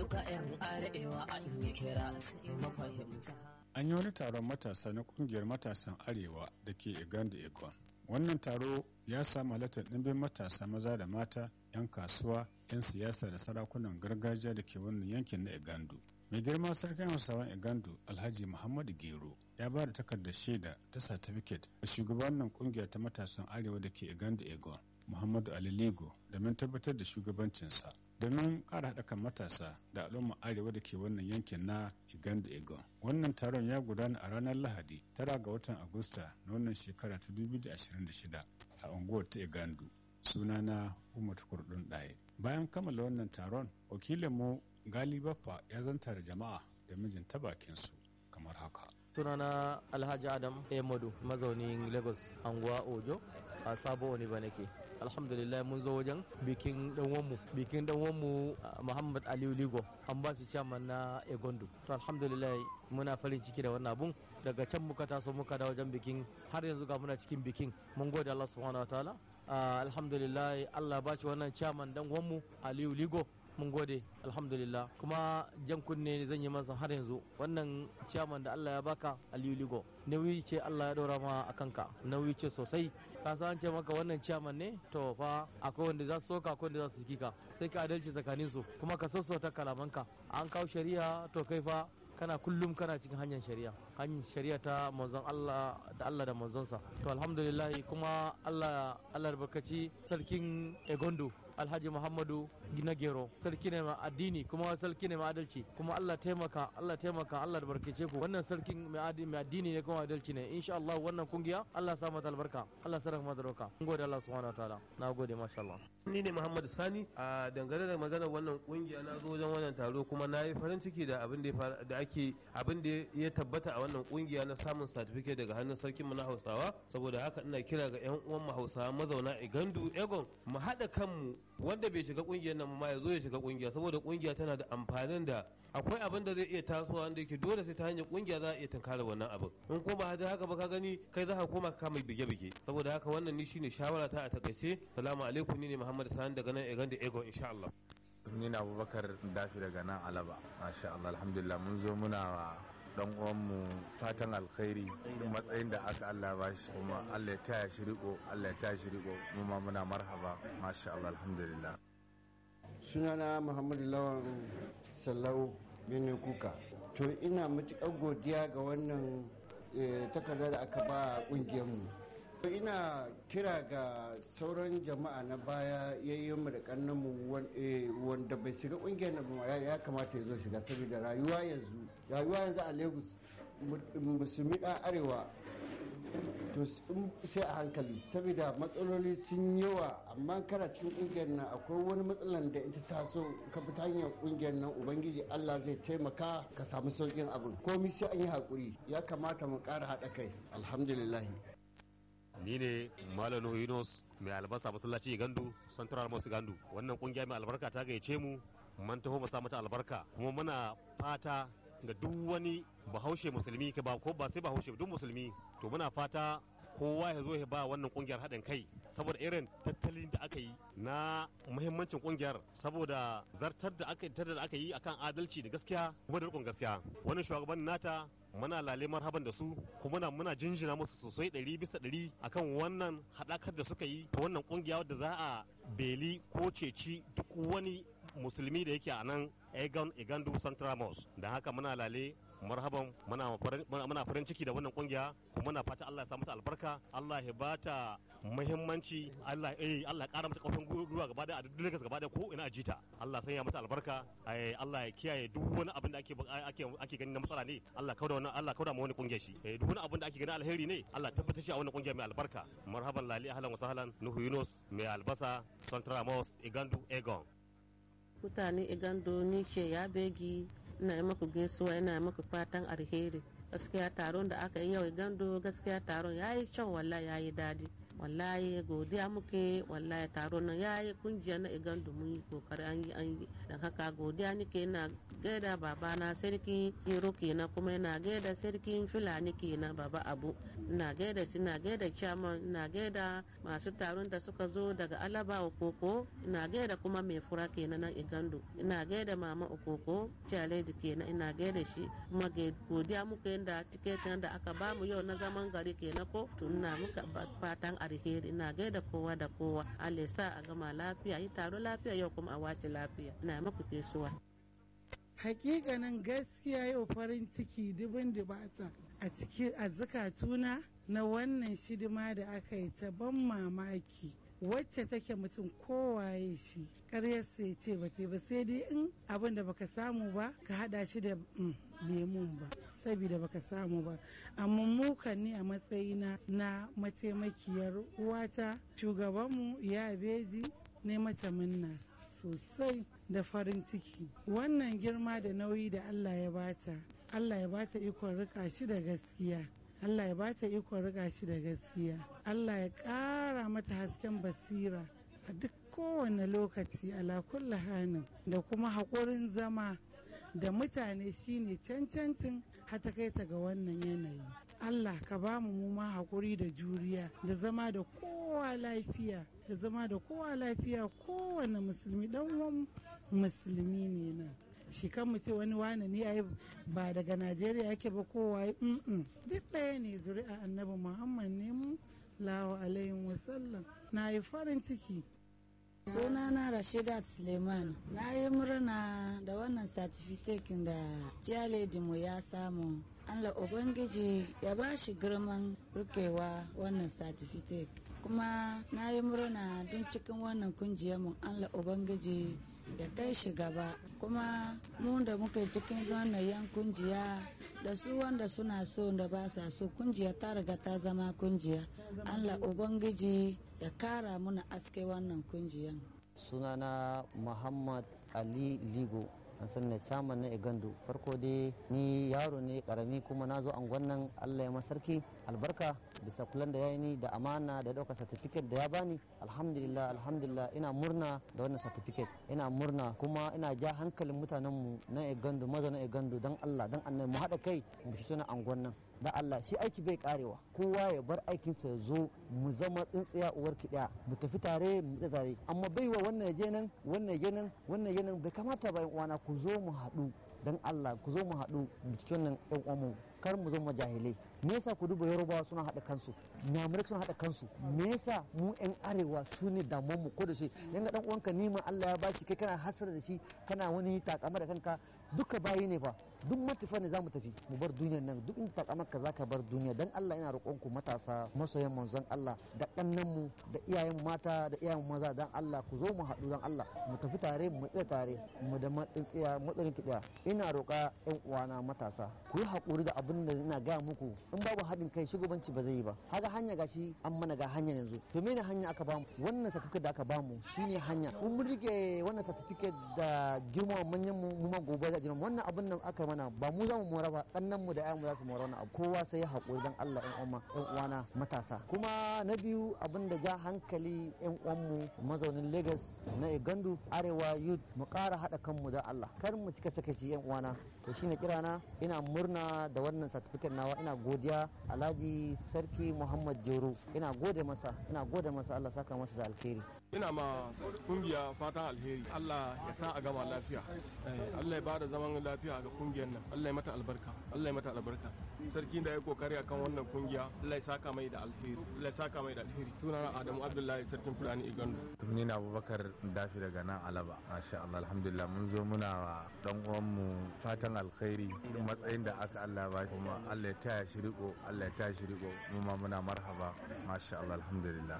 duka 'yan arewa an yi kira sai mafahimta an yi wani taron matasa na kungiyar matasan arewa da ke iganda ikon wannan taro ya samu halartar ɗimbin matasa maza da mata 'yan kasuwa 'yan siyasa da sarakunan gargajiya da ke wannan yankin na igandu mai girma sarkin hausawan igandu alhaji muhammadu gero ya ba da takardar shaida ta satifiket ga shugabannin kungiyar ta matasan arewa da ke igandu egon muhammadu ali lego domin tabbatar da shugabancinsa domin ƙara haɗa kan matasa da al'umma arewa da ke wannan yankin na Uganda Egon. Wannan taron ya gudana a ranar Lahadi tara ga watan Agusta na wannan shekara ta 2026 a unguwar ta Igandu. Sunana Umar Kurdun Ɗaye. Bayan kammala wannan taron, wakilinmu Gali Baffa ya zanta da jama'a da mijin ta bakinsu kamar haka. sunana alhaji adam emadu mazaunin lagos anguwa ojo a sabo wani ba nake alhamdulillah mun zo wajen bikin danwanmu bikin danwanmu muhammad aliyu ligo an ba shi chairman na egondo to alhamdulillah muna farin ciki da wannan abun daga can muka taso muka da wajen bikin har yanzu ga muna cikin bikin mun gode allah subhanahu wa ta'ala alhamdulillah allah ba shi wannan chairman danwanmu aliyu ligo mun gode alhamdulillah kuma jan kunne zan yi masa har yanzu wannan ciyaman da Allah ya baka Aliyu Ligo nauyi ce Allah ya ɗora ma a kanka nauyi ce sosai ka san ce maka wannan ciyaman ne to fa akwai wanda za su soka akwai wanda za su kika sai ka adalci tsakanin su kuma ka sassauta kalamanka an kawo shari'a to kai fa kana kullum kana cikin hanyar shari'a hanyar shari'a ta manzon Allah da Allah da manzonsa to alhamdulillah kuma Allah Allah barkaci sarkin Egondo alhaji muhammadu gina gero sarki ne mai addini kuma sarki ne mai adalci kuma allah taimaka allah taimaka allah da barkace ku wannan sarkin mai addini ne kuma adalci ne insha allah wannan kungiya allah sa mata albarka allah sa rahama da roka mun gode allah subhanahu wataala na gode masha allah ni ne muhammadu sani a dangane da maganar wannan kungiya na zo wajen wannan taro kuma na yi farin ciki da abin da da ake abin da ya tabbata a wannan kungiya na samun certificate daga hannun sarkin mu na hausawa saboda haka ina kira ga yan uwan mu hausawa mazauna igandu egon mu haɗa kanmu wanda bai shiga kungiyar nan ma ya zo ya shiga kungiya saboda kungiya tana da amfanin da akwai abin da zai iya tasowa wanda yake dole sai ta hanyar kungiya za a iya tunkara wannan abin in ko ba haka ba ka gani kai za ka koma ka mai bige-bige saboda haka wannan ni shine shawara ta a takaice salamu alaikum ni ne muhammad sani daga nan egan da ego insha Allah ni na abubakar dafi daga nan alaba masha Allah alhamdulillah mun zo muna dan uwanmu fatan alkhairi matsayin da aka Allah ba shi kuma Allah ya taya shi riko Allah ya taya shi riko mu ma muna marhaba masha Allah alhamdulillah sunana Muhammadu Lawan Sallau Bene Kuka to ina matuƙar godiya ga wannan takarda da aka ba ƙungiyarmu ina kira ga sauran jama'a na baya yayyinmu da kannanmu wanda bai shiga kungiyar nan ya kamata ya zo shiga saboda rayuwa yanzu rayuwa yanzu a lagos musulmi dan arewa to sai a hankali saboda matsaloli sun yawa amma kana cikin kungiyar nan akwai wani matsalan da ita taso ka fita hanyar kungiyar nan ubangiji allah zai taimaka ka samu saukin abin komi sai an yi hakuri ya kamata mu ƙara haɗa kai alhamdulillahi ni ne malam nuhu yunus mai albasa masallaci gandu central mosque gandu wannan kungiya mai albarka ta gayyace mu man taho mu sa mata albarka kuma muna fata ga duk wani bahaushe musulmi ka ba ko ba sai bahaushe duk musulmi to muna fata kowa ya zo ya ba wannan kungiyar haɗin kai saboda irin tattalin da aka yi na muhimmancin kungiyar saboda zartar da aka da aka yi akan adalci da gaskiya kuma da rikon gaskiya wannan shugaban nata muna lale marhaban da su kuma muna muna jinjina musu sosai ɗari bisa ɗari akan wannan haɗakar da suka yi ta wannan kungiya wadda za a beli ko ceci duk wani musulmi da yake a nan egan igandu central mosque da haka muna lale marhaban muna farin ciki da wannan kungiya kuma muna fata Allah ya sa mata albarka Allah ya bata muhimmanci Allah eh Allah ya kara mata kafin gwiwa gaba da duk Lagos gaba da ko ina ajita Allah sanya mata albarka Allah ya kiyaye duk wani abin da ake ake ake gani na matsala ne Allah kauda wannan Allah kauda mu wani kungiya shi eh duk wani abin da ake gani alheri ne Allah tabbatar shi a wannan kungiya mai albarka marhaban lali ahlan wa sahlan nuhu yunus mai albasa central mosque igandu egon mutane igando ni ce ya begi ina yi maku gaisuwa ina yi maku fatan alheri gaskiya taron da aka yi yau igando gaskiya taron ya yi kyau wallah ya yi dadi wallahi godiya muke wallahi taro nan yayi kungiya na igandu mun yi kokari an yi an yi da haka godiya nake ina gaida babana sarki iro kenan kuma ina gaida sarkin fulani kenan baba abu ina gaida shi ina gaida chairman ina gaida masu taron da suka zo daga alaba okoko ina gaida kuma mai fura kenan na igandu ina gaida mama okoko chaledi kenan ina gaida shi kuma godiya muka yadda tiketin da aka bamu yau na zaman gari kenan ko to ina muka fatan alheri ina gaida kowa da kowa Allah sa a gama lafiya yi taro lafiya yau kuma a wace lafiya ina maku fesuwa hakikanin gaskiya yau farin ciki dubin dubata a cikin a zakatuna na wannan shidima da aka yi ta ban mamaki wacce take mutum kowaye shi karyarsa ya ce ba ba sai dai in abin da baka samu ba ka hada shi da lemun ba saboda baka samu ba amma mukan ni a matsayina na mataimakiyar uwata shugabanmu ya beji ne mata minna sosai da farin ciki wannan girma da nauyi da allah ya bata allah ya bata ikon rika shi da gaskiya Allah ya bata ikon riga shi da gaskiya Allah ya ƙara mata hasken basira a duk kowane lokaci ala kulli hanin da kuma haƙurin zama da mutane shine cancancin hata kai ta ga wannan yanayi Allah ka ba mu ma haƙuri da juriya da zama da kowa lafiya da zama da kowa lafiya kowane musulmi dan uwan musulmi ne nan shi kan mu ce wani wane ne ai ba daga najeriya yake ba kowa duk ɗaya ne zuri'a annabi muhammad ne mu lawa alaihi wasallam na yi farin ciki sunana rashidat suleiman na yi murna da wannan satifiket da mu ya samu allah ubangiji ya ba shi girman rikewa wannan satifiket kuma na yi murna don cikin wannan mu allah ubangiji ya kai shi gaba kuma mu da muka cikin wannan yan kungiya da su wanda suna so da ba sa so kungiya ta riga ta zama kungiya allah ubangiji ya kara muna aske wannan kungiyan sunana muhammad ali ligo an san ne chairman na igandu farko dai ni yaro ne karami kuma na zo angon nan allah ya masarki albarka bisa kulan da ya yi ni da amana da ɗaukar certificate da ya bani alhamdulillah alhamdulillah ina murna da wannan certificate ina murna kuma ina ja hankalin mutanenmu na igandu mazauna igandu don allah don annabi mu haɗa kai mu fito na angon nan da Allah shi aiki bai karewa kowa ya bar aikinsa ya zo mu zama tsintsiya uwar kiɗa mu tafi tare mu tsaye tare amma baiwa wannan je nan wannan je nan wannan je nan bai kamata ba uwana ku zo mu haɗu dan Allah ku zo mu haɗu mu cikin nan ɗan uwanmu kar mu zama jahilai me yasa ku duba yorubawa suna haɗa kansu nyamurai suna haɗa kansu me yasa mu yan arewa su ne damuwar mu ko da shi yanga dan uwanka nima Allah ya bashi kai kana hasara da shi kana wani takama da kanka duka bayi ne fa duk matafa ne zamu tafi mu bar duniyar nan duk inda takamarka zaka bar duniya dan Allah ina roƙon ku matasa masoyan manzon Allah da kannan mu da iyayen mata da iyayen maza dan Allah ku zo mu haɗu dan Allah mu tafi tare mu tsaya tare mu da matsintsiya matsayin kiɗa ina roƙa yan uwana matasa ku yi haƙuri da abin da ina gaya muku in babu haɗin kai shugabanci ba zai yi ba haka hanya gashi an mana ga hanya yanzu to mene hanya aka bamu wannan certificate da aka bamu shine hanya in mun rike wannan certificate da girmama manyan mu mu ma gobe za girmama wannan abin nan aka mana ba mu za mu mora ba kannan mu da ayan mu za su mora wannan abu kowa sai ya haƙuri dan Allah ɗan uwan ɗan uwana matasa kuma na biyu abin da ja hankali ɗan uwan mu mazaunin Lagos na Igandu Arewa Youth mu ƙara haɗa kanmu da Allah kar mu cika sakaci ɗan uwana to shine kirana ina murna da wannan certificate nawa ina godiya Alhaji Sarki Muhammad Jero ina gode masa ina gode masa Allah saka masa da alheri ina ma kungiya fatan alheri Allah ya sa a gama lafiya Allah ya bada zaman lafiya ga kungiyar nan Allah ya mata albarka Allah ya mata albarka sarkin da ya kokari akan wannan kungiya Allah ya saka mai da alheri Allah ya saka mai da alheri sunana Adamu Abdullahi sarkin Fulani Igando ni na Abubakar Dafi daga nan Alaba masha Allah alhamdulillah mun zo muna wa dan uwanmu fatan alkhairi matsayin da aka Allah ba kuma Allah ya taya shi riko Allah ya taya shi riko mu ma muna marhaba masha Allah alhamdulillah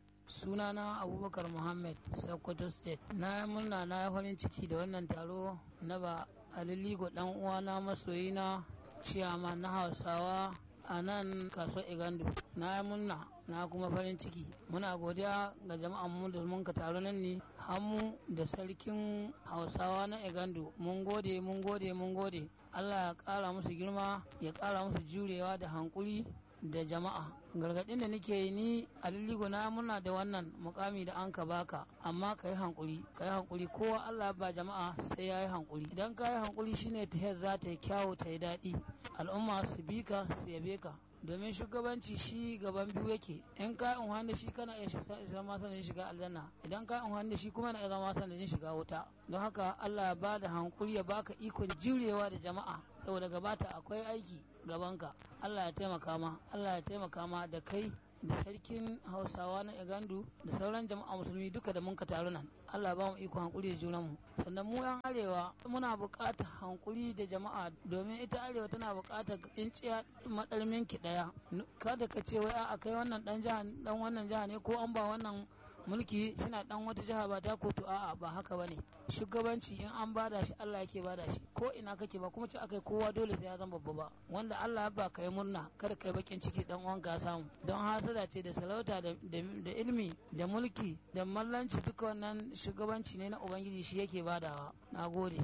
sunana abubakar muhammad sokoto state na murna na farin ciki da wannan taro na ba aliligo dan uwana masoyina ciyama na hausawa a nan kaso igando na murna na kuma farin ciki muna godiya ga jama'an mu da mun ka taro nan ne hamu da sarkin hausawa na igando mun gode mun gode mun gode allah ya kara musu girma ya kara musu jurewa da hankuri da jama'a gargaɗin da nake yi ni aliligo na muna da wannan mukami da an ka baka amma ka yi hankuri ka yi hankuri kowa Allah ba jama'a sai ya yi hankuri idan ka yi hankuri shine ta za ta yi kyawu ta yi daɗi al'umma su bi ka su yabe ka domin shugabanci shi gaban biyu yake in ka yi unhan da shi kana iya zama sanadin shiga aljanna idan ka yi unhan da shi kuma yana iya zama sanadin shiga wuta don haka Allah ya bada hankuri ya baka ikon jurewa da jama'a saboda gabata akwai aiki gabanka Allah ya taimaka ma Allah ya taimaka ma da kai da sarkin hausawa na igandu da sauran jama'a musulmi duka da mun ka taru nan allah ba mu iko hankuri da junanmu sannan mu yan arewa muna buƙatar hankuri da jama'a domin ita arewa tana buƙatar tsinciya madarmin ki daya kada ka ce wai a kai wannan dan jiha dan wannan jiha ne ko an ba wannan mulki suna dan wata jiha ba ta kotu a'a ba haka bane shugabanci in an bada shi Allah yake bada shi ko ina kake ba kuma ce akai kowa dole sai ya zama babba ba wanda Allah ba kai murna kada kai bakin ciki dan uwan ka samu don hasada ce da sarauta da ilimi da mulki da mallanci duka wannan shugabanci ne na ubangiji shi yake badawa nagode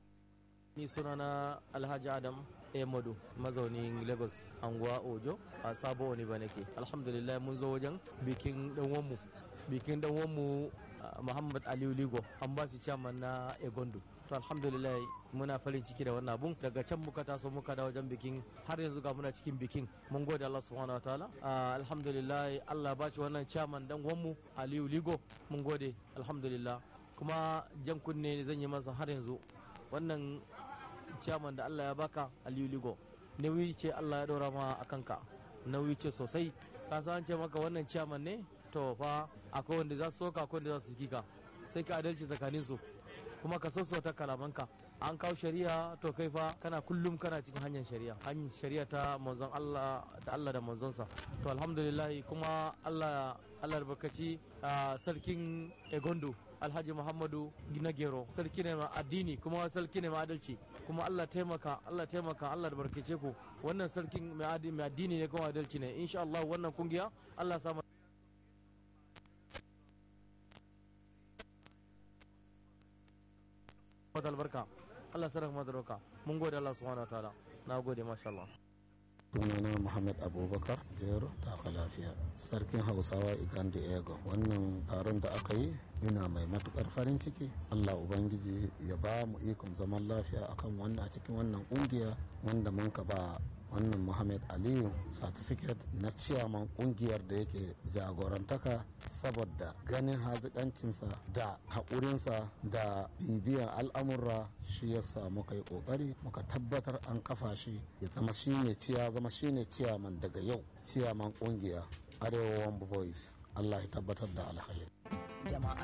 ni sunana Alhaji Adam Emadu mazaunin Lagos anguwa Ojo a sabo wani ba nake alhamdulillah mun zo wajen bikin dan mu bikin dan mu Muhammad Aliyu Ligo an ba shi chairman na Egondo to alhamdulillah muna farin ciki da wannan abun daga can muka taso muka da wajen bikin har yanzu ga muna cikin bikin mun gode Allah subhanahu wataala alhamdulillah Allah ba shi wannan chairman dan mu Aliyu Ligo mun gode alhamdulillah kuma jan kunne zan yi masa har yanzu wannan chairman da Allah ya baka Aliyu Ligo nauyi ce Allah ya ɗora ma a kanka nauyi ce sosai ka san ce maka wannan chairman ne to fa akwai wanda za su soka akwai wanda za su kika sai ka adalci tsakanin su kuma ka sassauta kalamanka an kawo shari'a to kai fa kana kullum kana cikin hanyar shari'a hanyar shari'a ta manzon Allah da Allah da manzonsa to alhamdulillah kuma Allah Allah barkaci sarkin Egondo Alhaji Muhammadu Ginagero sarki ne ma addini kuma sarki ne ma adalci kuma Allah taimaka Allah taimaka Allah da barkace ku wannan sarkin mai addini ne kuma adalci ne insha Allah wannan kungiya Allah sa mata albarka Allah sarrafa mata albarka mun gode Allah subhanahu wa ta'ala na gode masha Allah sunana Muhammad Abubakar Gero taka lafiya sarkin Hausawa Igandi Ego wannan taron da aka yi ina mai matukar farin ciki Allah Ubangiji ya ba mu ikon zaman lafiya akan wannan a cikin wannan kungiya wanda mun ka ba wannan Muhammad Aliyu certificate na ciyaman kungiyar da yake jagorantaka saboda ganin hazikancinsa da haƙurinsa da bibiyan al'amurra shi yasa muka yi ƙoƙari muka tabbatar an kafa shi ya zama shine ciya zama shine ciyaman daga yau ciyaman kungiya arewa one voice Allah ya tabbatar da alkhairi jama'a